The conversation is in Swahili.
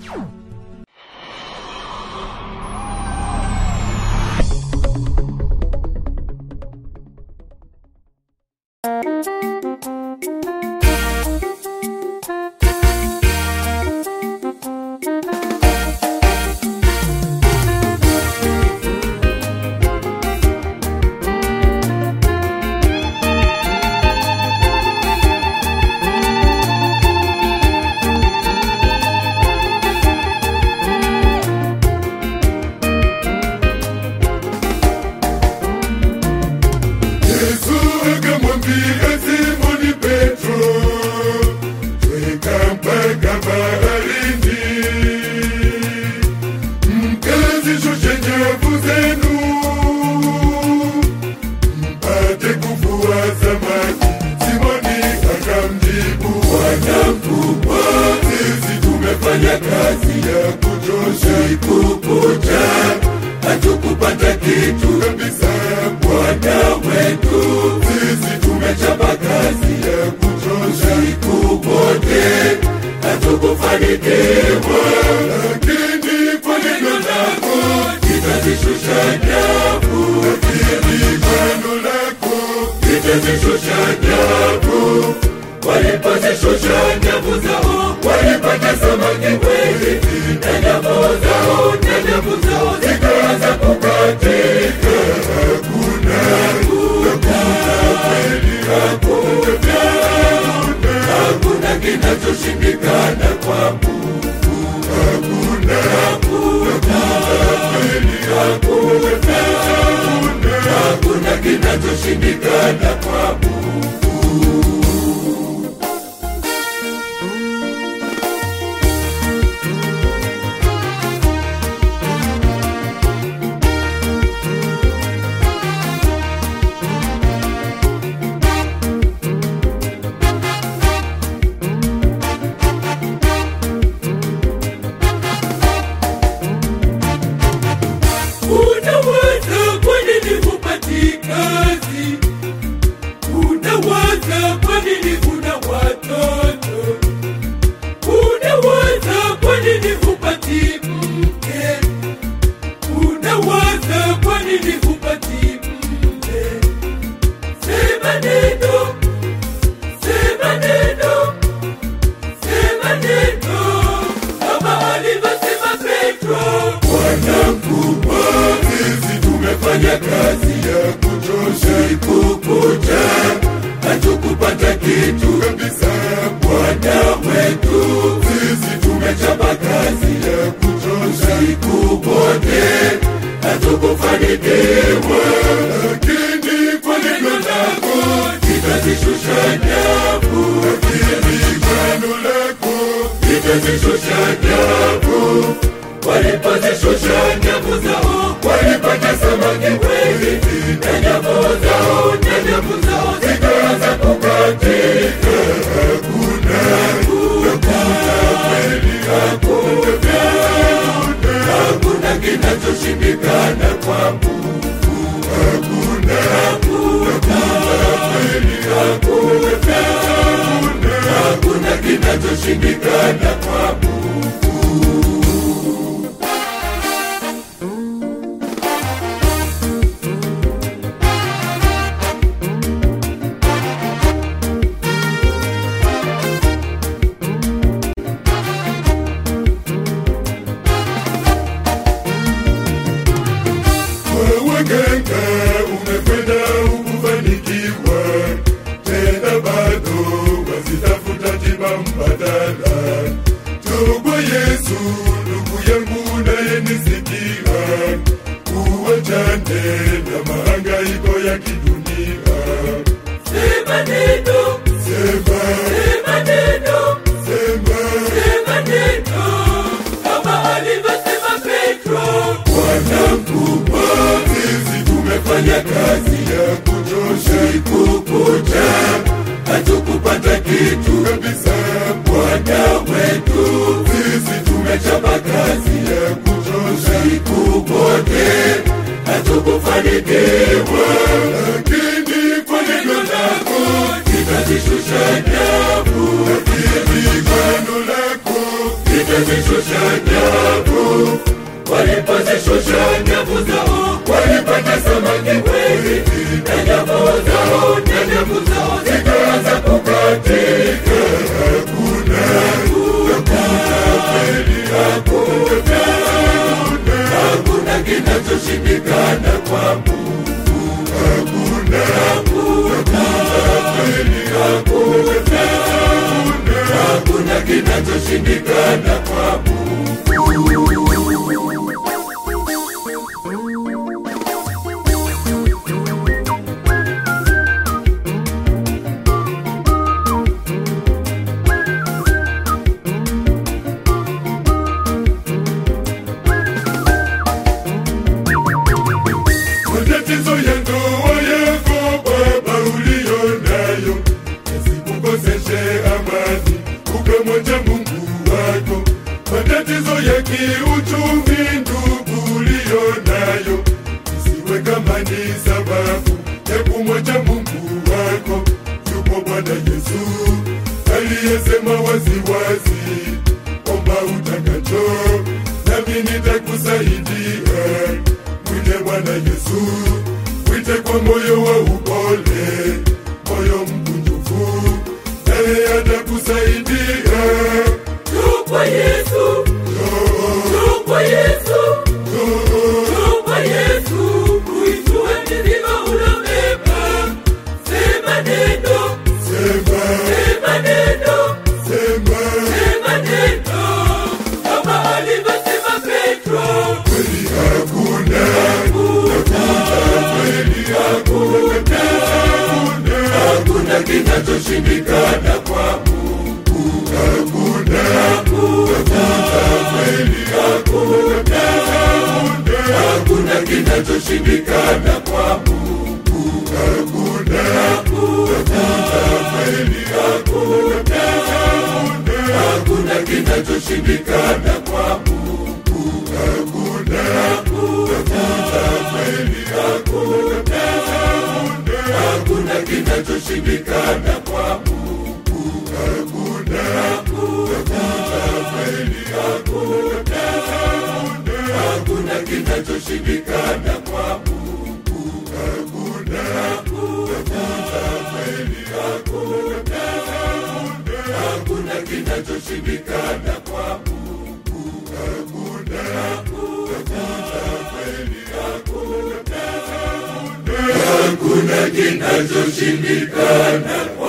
Yesu akamwambia Simoni Petro, tweka mpaka baharini, mkazishushe nyavu zenu, mpate kuvua samaki. Simoni akamjibu, Bwana mkubwa, sisi tumefanya kazi ya kuchosha usiku kucha, hatukupata kitu kabisa, Bwana wetu, sisi tumechapa kazi ya kuchosha usiku wote, hatukufanikiwa, lakini kwa neno lako litazishusha nyavu, lakini kwa neno lako litazishusha nyavu walipozishusha nyavu zao walipata samaki wengi na nyavu zao na nyavu zao zikaanza kukatika hakuna hakuna kweli hakuna hakuna kinachoshindikana kwa Mungu hakuna hakuna kweli hakuna hakuna kinachoshindikana kwa Mungu Unawaza kwa nini hupati kazi? Unawaza kwa nini huna watoto? Unawaza kwa nini hupati mke? Unawaza kwa nini hupati mke? Sema neno, sema neno, sema neno, kama alivyosema Petro. Bwana mkubwa, sisi tumefanya kazi ya kuchosha usiku kucha, hatukupata kitu kabisa. Bwana wetu, sisi tumechapa kazi ya kuchosha usiku wote, hatukufanikiwa, lakini kwa neno lako litazishusha nyavu, lakini kwa neno lako litazishusha nyavu walipozishusha nyavu zao walipata samaki wengi na nyavu zao na nyavu zao zikaanza kukatika hakuna hakuna kweli hakuna hakuna kinachoshindikana kwa Mungu hakuna hakuna kweli hakuna hakuna kinachoshindikana kwa Mungu waganga umekwenda ukufanikiwa tena bado wazitafuta tiba mbadala tugwa yesu ndugu yangu nayenisikia uwachane na mahangaiko ya kidunia Sema neno, sema sema neno, sema sema neno, kama alivyosema Petro. Bwana mkubwa, sisi tumefanya kazi ya kuchosha usiku kucha, hatukupata kitu kabisa. Bwana wetu, sisi tumechapa kazi ya kuchosha usiku wote, hatukufanikiwa, lakini kwa neno lako litazishusha nyavu, lakini kwa neno lako Walipozishusha nyavu, walipozishusha nyavu zao, walipata samaki wengi, na nyavu zao, na nyavu zao zikaanza kukatika. Hakuna, hakuna kweli, hakuna, hakuna kinachoshindikana kwa Mungu. Hakuna, hakuna kweli, hakuna, hakuna kinachoshindikana kwa Mungu. matatizo ya ndoa yako baba uliyo nayo yasikukoseshe amani ukamwacha mungu wako matatizo ya kiuchumi ndugu uliyo nayo isiwe kama ni sababu ya kumwacha mungu wako yupo bwana yesu aliyesema waziwazi omba utakacho nami nitakusaidia mwite bwana yesu mwite kwa moyo wa upole moyo mkunjufu naye atakusaidia Njoo kwa Yesu, njoo kwa Yesu, njoo kwa Yesu, uitue milima unabeba. Sema neno, sema sema neno, sema sema neno, kama alivyosema Petro. kweli hakuna kweli hakuna hakuna kinachoshindikana kwa mungu hakuna kweli hakuna hakuna kinachoshindikana kwa mungu hakuna kweli hakuna hakuna kinachoshindikana kwa mungu hakuna kweli hakuna hakuna kinachoshindikana kwa mungu hakuna kweli hakuna hakuna kinachoshindikana kwa mungu hakuna kweli hakuna hakuna kinachoshindikana kwa mungu hakuna kweli hakuna hakuna kinachoshindikana kwa